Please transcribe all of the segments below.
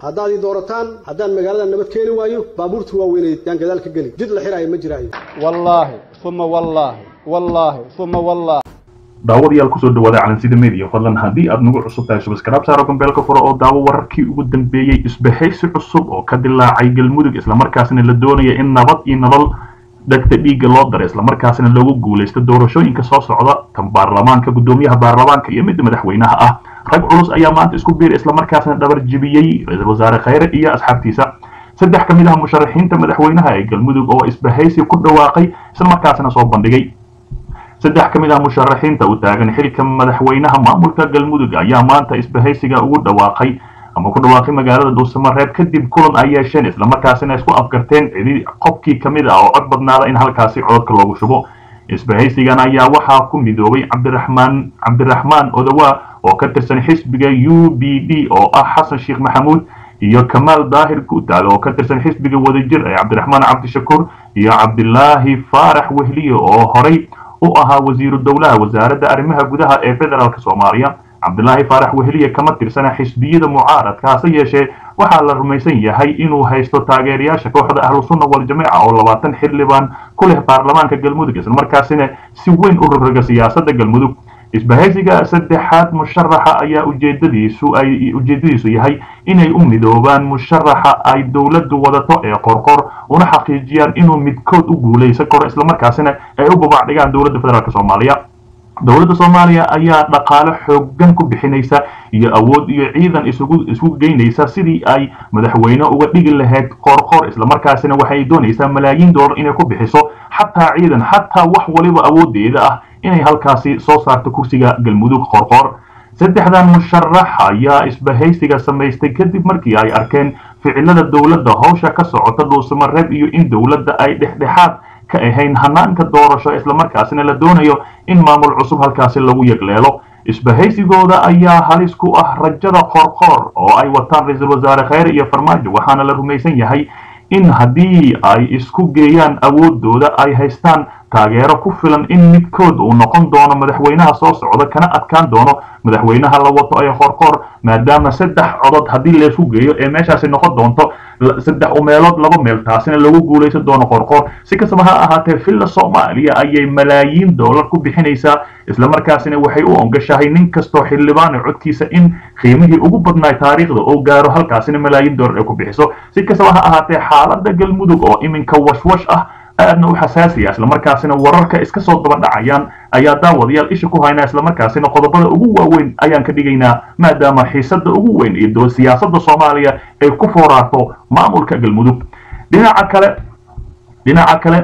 haddaad ii doorataan haddaan magaalada nabad keeni waayo baabuurta waaweyneed yaan gadaal ka geli jid la xiraayo ma jiraayo wallaahi uma wallaahi wallaahi uma wallaahi daawadayaal kusoo dhawaada calansida media fadlan haddii aad nagu cusub tahay subscribe saaro gambeelka furo oo daawo wararkii ugu dambeeyey isbahaysi cusub oo ka dilaacay galmudug islamarkaasina la doonaya in nabad iyo nolol dhegta dhiigga loo daro islamarkaasina loogu guulaysto doorashooyinka soo socda tan baarlamaanka guddoomiyaha baarlamaanka iyo midda madaxweynaha ah rag culus ayaa maanta isku biir islamarkaasina dhabar jibiyey ra-iisul wasaare khayre iyo asxaabtiisa saddex ka mid ah musharaxiinta madaxweynaha ee galmudug oo isbahaysi ku dhawaaqay islamarkaasina soo bandhigay saddex ka mid ah musharaxiinta u taagan xilka madaxweynaha maamulka galmudug ayaa maanta isbahaysiga ugu dhawaaqay ama ku dhawaaqay magaalada dhuusamareeb kadib kulan ay yeesheen islamarkaasina isku afgarteen cidi qofkii ka mid ah oo cod badnaada in halkaasi cododka loogu shubo isbahaysigan ayaa waxaa ku midoobay cabdiraxmaan cabdiraxmaan odawa oo ka tirsan xisbiga u b d oo ah xasan sheekh maxamuud iyo kamaal daahir guutaal oo ka tirsan xisbiga wadajir ee cabdiraxmaan cabdishakuur iyo cabdilaahi faarax wehliye oo horay u ahaa wasiiru dowlaha wasaaradda arrimaha gudaha ee federaalk soomaaliya cabdilaahi faarax wehliye kama tirsana xisbiyada mucaaradka hase yeeshee waxaa la rumaysan yahay inuu haysto taageerayaasha kooxda ahlusunna waljamaaca oo labaatan xildhibaan ku leh baarlamaanka galmudug islamarkaasina si weyn u rogroga siyaasadda galmudug isbahaysiga saddexaad musharaxa ayaa ujeedadiisu ay ujeedadiisu yahay inay u midoobaan musharaxa ay dowladdu wadato ee qorqor una xaqiijiyaan inuu midkood u guulaysan karo islamarkaasina ay u babacdhigaan dowladda federaalk soomaaliya dowladda soomaaliya ayaa dhaqaale xoogan ku bixinaysa iyo awood iyo ciidan isugu isugu geynaysa sidii ay madaxweyne uga dhigi lahayd qorqor islamarkaasina waxay doonaysaa malaayiin dollar inay ku bixiso xataa ciidan xataa wax waliba awoodeeda ah inay halkaasi soo saarto kursiga galmudug qorqor saddexdan musharax ayaa isbahaysiga samaystay kadib markii ay arkeen ficilada dowladda howsha ka socota dhuusamareeb iyo in dowladda ay dhexdhexaad ka ahayn hanaanka doorasho islamarkaasina la doonayo in maamul cusub halkaasi lagu yegleelo isbahaysigooda ayaa halis ku ah rajada qorqor oo ay wataan ra-iisul wasaare khayre iyo farmaajo waxaana la rumaysan yahay in haddii ay isku geeyaan awoodooda ay haystaan taageero ku filan in midkood uu noqon doono madaxweynaha soo socda kana adkaan doono madaxweynaha la wato ee qorqor maadaama saddex codod haddii laysku geeyo ee meeshaasi noqon doonto saddex umeelood laba meel taasina lagu guulaysan doono qorqor si kastaba ha ahaatee villa soomaaliya ayay malaayiin dollar ku bixinaysaa islamarkaasina waxay u ongashahay nin kastoo xildhibaana codkiisa in qiimihii ugu badnaay taariikhda oo gaaro halkaasina malaayiin dollar ay ku bixiso si kastaba ha ahaatee xaaladda galmudug oo iminka washwash ah aadna u xasaasiya islamarkaasina wararka iska soo daba dhacayaan ayaa daawadayaal isha ku haynaa islamarkaasina qodobada ugu waaweyn ayaan ka dhigaynaa maadaama xiisadda ugu weyn iyo siyaasadda soomaaliya ay ku fooraarto maamulka galmudug dhinaca kale dhinaca kale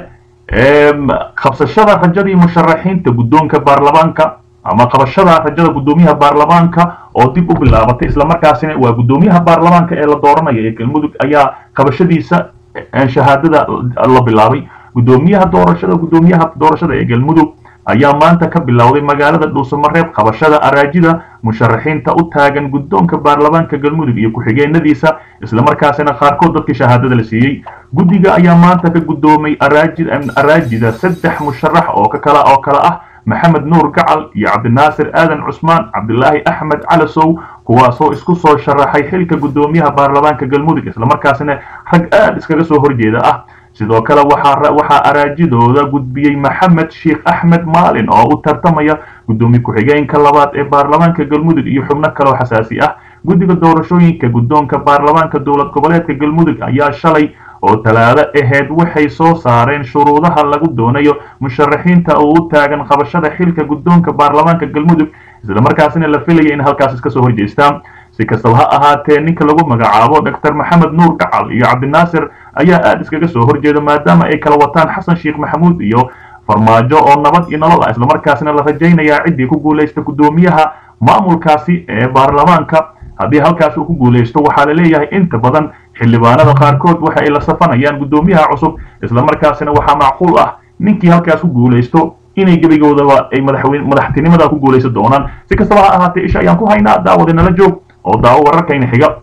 qabsashada rajadii musharaxiinta guddoonka baarlamaanka ama qabashada rajada guddoomiyaha baarlamaanka oo dib u bilaabatay islamarkaasina waa guddoomiyaha baarlamaanka ee la dooranaya ee galmudug ayaa qabashadiisa shahaadada la bilaabay guddoomiyaha doorashada guddoomiyaha doorashada ee galmudug ayaa maanta ka bilowday magaalada dhuusamareeb qabashada araajida musharaxiinta u taagan guddoonka baarlamaanka galmudug iyo ku-xigeenadiisa islamarkaasina qaarkood dadkii shahaadada la siiyey guddiga ayaa maanta ka guddoomay araajida saddex musharax oo kakala oo kale ah maxamed nuur gacal iyo cabdinaasir aadan cusmaan cabdilaahi axmed calasow kuwaasoo isku soo sharaxay xilka guddoomiyaha baarlamaanka galmudug islamarkaasina rag aad iskaga soo horjeeda ah sidoo kale waxaa araajidooda gudbiyey maxamed sheekh axmed maalin oo u tartamaya guddoomiye ku-xigeenka labaad ee baarlamaanka galmudug iyo xubno kaleo xasaasi ah guddiga doorashooyinka guddoonka baarlamaanka dowlad goboleedka galmudug ayaa shalay oo talaado ahayd waxay soo saareen shuruudaha lagu doonayo musharaxiinta oo u taagan qabashada xilka guddoonka baarlamaanka galmudug islamarkaasina la filaya in halkaas iska soo horjeestaan si kastaba ha ahaatee ninka lagu magacaabo doctor maxamed nuur gacal iyo cabdinaasir ayaa aada iskaga soo horjeeda maadaama ay kala wataan xasan sheekh maxamuud iyo farmaajo oo nabad iyo nolol ah islamarkaasina la rajaynayaa ciddii ku guulaysta guddoomiyaha maamulkaasi ee baarlamaanka haddii halkaas uu ku guulaysto waxaa la leeyahay inta badan xildhibaanada qaarkood waxa ay la safanayaan guddoomiyaha cusub islamarkaasina waxaa macquul ah ninkii halkaas ku guulaysto inay gebigoodaba ay madaxweyne madaxtinimada ku guulaysan doonaan si kastaba ha ahaatee isha ayaan ku haynaa daawada nala joog oo daawo wararkayna xiga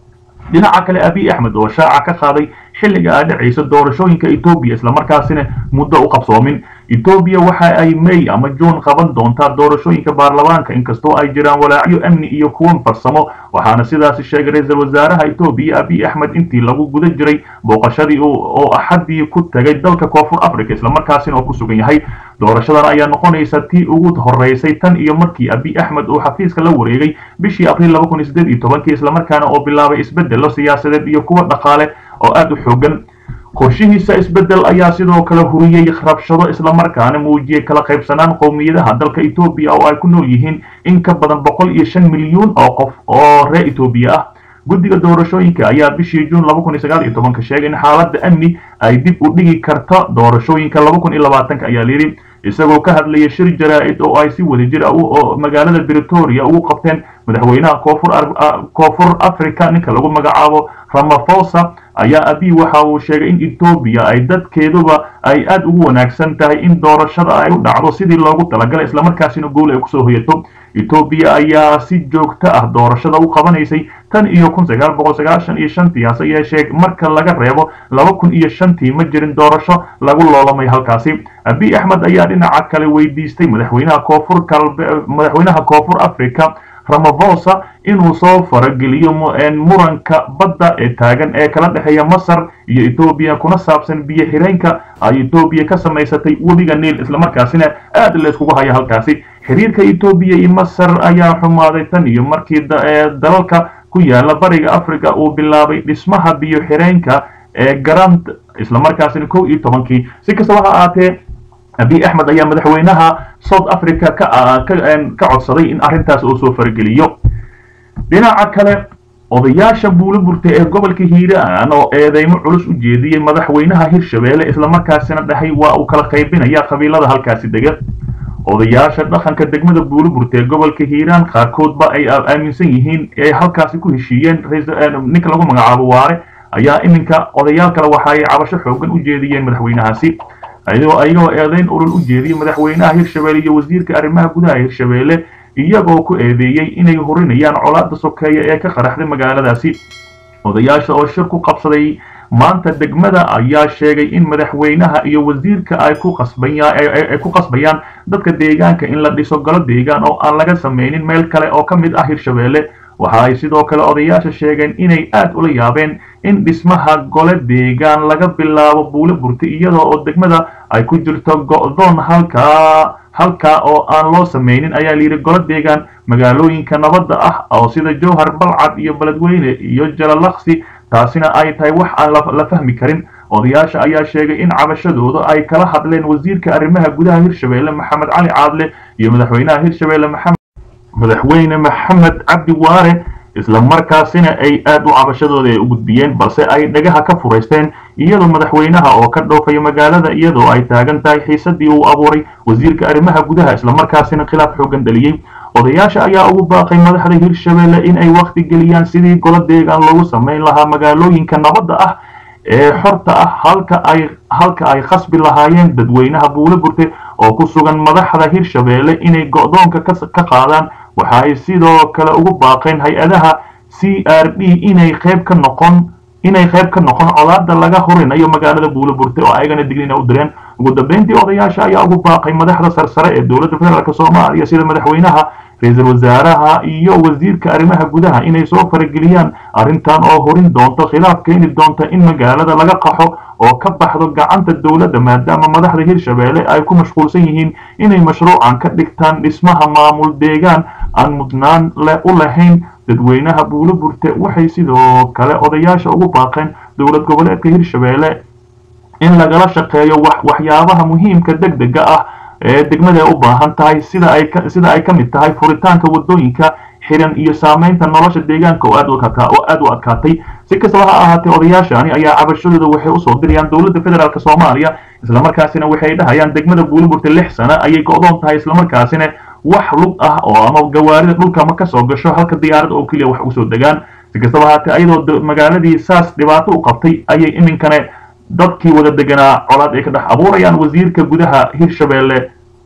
dhinaca kale abiy axmed oo shaaca ka qaaday xilliga ay dhacayso doorashooyinka etoobiya islamarkaasina muddo u qabsoomin etoobiya waxa ay may ama juun qaban doontaa doorashooyinka baarlamaanka inkastoo ay jiraan walaacyo amni iyo kuwan farsamo waxaana sidaasi sheegay ra-iisul wasaaraha etoobiya abiy axmed intii lagu guda jiray booqashadii oo axadii ku tagay dalka koonfur africa islamarkaasina oo ku sugan yahay doorashadan ayaa noqonaysa tii ugu horeysay tan iyo markii abiy axmed uu xafiiska la wareegay bishii abriil laba kun iyo siddeed iyo tobankii islamarkaana oo bilaabay isbeddelo siyaasadeed iyo kuwa dhaqaale oo aada u xoogan qorshihiisa isbeddel ayaa sidoo kale huriyey rabshado islamarkaana muujiyey kala qaybsanaan qowmiyadaha dalka etoobiya oo ay ku nool yihiin in ka badan boqol iyo shan milyuun oo qof oo reer etoobiya ah guddiga doorashooyinka ayaa bishii juun laba kun iyo sagaal iyo tobanka sheegay in xaaladda amni ay dib u dhigi karto doorashooyinka laba kun iyo labaatanka ayaa layidhi isagoo ka hadlaya shir jaraa-id oo ay si wadajir ah oo magaalada britoria ugu qabteen madaxweynaha koonfur koonfur africa ninka lagu magacaabo ramafosa ayaa abiy waxa uu sheegay in etoobiya ay dadkeeduba ay aada ugu wanaagsan tahay in doorashada ay u dhacdo sidii loogu talagalay islamarkaasina guul ay kusoo hoyato etoobiya ayaa si joogto ah doorashada u qabanaysay tan iyo kun sagaal boqol sagaashan iyo shantii hase yeeshee marka laga reebo laba kun iyo shantii ma jirin doorasho lagu loolamay halkaasi abiy axmed ayaa dhinaca kale weydiistay madaxweynaha koonfur kalbe madaxweynaha koonfur africa ramafosa inuu soo farageliyo muranka badda ee taagan ee kala dhexeeya masar iyo etoobiya kuna saabsan biyo xireenka ay etoobiya ka samaysatay webiga niil islamarkaasina aada la iskugu haya halkaasi xiriirka etoobiya iyo masar ayaa xumaaday tan iyo markii dalalka ku yaala bariga africa uu bilaabay dhismaha biyo xireenka ee garant islamarkaasina kow iyo tobankii si kastaba ha ahaatee abiy axmed ayaa madaxweynaha south africa ka codsaday in arrintaas uu soo farageliyo dhinaca kale odayaasha buuliburta ee gobolka hiiraan oo eedeymo culus u jeediyey madaxweynaha hirshabeelle islamarkaasina dhahay waa uu kala qaybinaya qabiilada halkaasi dega odayaasha dhaqanka degmada buuliburta ee gobolka hiiraan qaarkoodba ay aaminsan yihiin ee halkaasi ku heshiiyeen ninka lagu magacaabo waare ayaa iminka odayaal kale waxa ay cabasho xoogan u jeediyeen madaxweynahaasi ayagoo eedeyn ulul u jeediyey madaxweynaha hirshabeelle iyo wasiirka arrimaha gudaha hirshabeelle iyagoo ku eedeeyey inay horinayaan colaadda sokeeya ee ka qaraxday magaaladaasi odayaasha oo shir ku qabsaday maanta degmada ayaa sheegay in madaxweynaha iyo wasiirka ay ku qasbayay ku qasbayaan dadka deegaanka in la dhiso galo deegaan oo aan laga samaynin meel kale oo ka mid ah hirshabeelle waxa ay sidoo kale odayaasha sheegeen inay aad ula yaabeen in dhismaha gole deegaan laga bilaabo buule burti iyadoo oo degmada ay ku jirto go'doon halkaa halkaa oo aan loo samaynin ayaa layidhi golo deegaan magaalooyinka nabadda ah oo sida jowhar balcad iyo beledweyne iyo jalalaqsi taasina ay tahay wax aan la fahmi karin odayaasha ayaa sheegay in cabashadooda ay kala hadleen wasiirka arrimaha gudaha hirshabeelle maxamed cali caadle iyo madaxweynaha hirshabeelle maxamed madaxweyne maxamed cabdi waare isla markaasina ay aad u cabashadooda ay u gudbiyeen balse ay dhagaha ka furaysteen iyadoo madaxweynaha oo ka dhoofaya magaalada iyadoo ay taagan tahay xiisadii uu abuuray wasiirka arrimaha gudaha islamarkaasina khilaaf xoogan dhaliyey odayaasha ayaa ugu baaqay madaxda hirshabeelle in ay wakhti geliyaan sidii golo deegaan loogu samayn lahaa magaalooyinka nabadda ah ee xorta ah halka ay halka ay khasbi lahaayeen dadweynaha buule burte oo ku sugan madaxda hirshabeelle inay go'doonka ka qaadaan waxa ay sidoo kale ugu baaqeen hay-adaha c r d inay qayb ka noqon inay qayb ka noqon colaada laga horinayo magaalada buule burte oo ayagana diglina u direen ugu dambeyntii odayaasha ayaa ugu baaqay madaxda sarsare ee dowladda federaalk soomaaliya sida madaxweynaha ra-iisul wasaaraha iyo wasiirka arrimaha gudaha inay soo farageliyaan arrintan oo horin doonto khilaaf keeni doonta in magaalada laga qaxo oo ka baxdo gacanta dowladda maadaama madaxda hirshabeelle ay ku mashquulsan yihiin inay mashruucan ka dhigtaan dhismaha maamul deegaan aan mudnaan u lahayn dadweynaha buulo burte waxay sidoo kale odayaasha ugu baaqeen dowlad goboleedka hirshabeelle in lagala shaqeeyo waxyaabaha muhiimka deg dega ah ee degmada ay u baahan tahay sida ay sida ay ka mid tahay furitaanka waddooyinka xiran iyo saamaynta nolosha deegaanka oo aad oo aad u adkaatay si kastaba ha ahaatee odayaashani ayaa cabashadooda waxay usoo dirayaan dowladda federaalk soomaaliya islamarkaasina waxay dhahayaan degmada buuliburta lix sano ayay go'doon tahay islamarkaasina wax lug ah oo ama gawaarida dhulka ma kasoo gasho halka diyaarad oo keliya wax usoo degaan si kastaba ahaatee ayadoo magaaladii saas dhibaato u qabtay ayay iminkane dadkii wada deganaa colaad ay ka dhex abuurayaan wasiirka gudaha hirshabeelle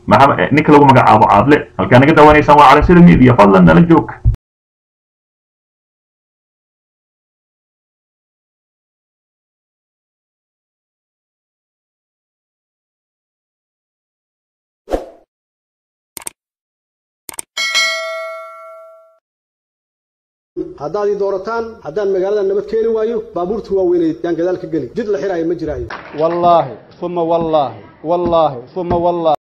ninka lagu magacaabo caadle halkaa naga daawanaysaan waa calansida media fadlan nala joog haddaad ii doorataan haddaan magaalada nabad keeni waayo baabuurta waaweyneed yaan gadaal ka geli jid la xiraayo ma jiraayo wallaahi uma wallaahi wallaahi uma wallaahi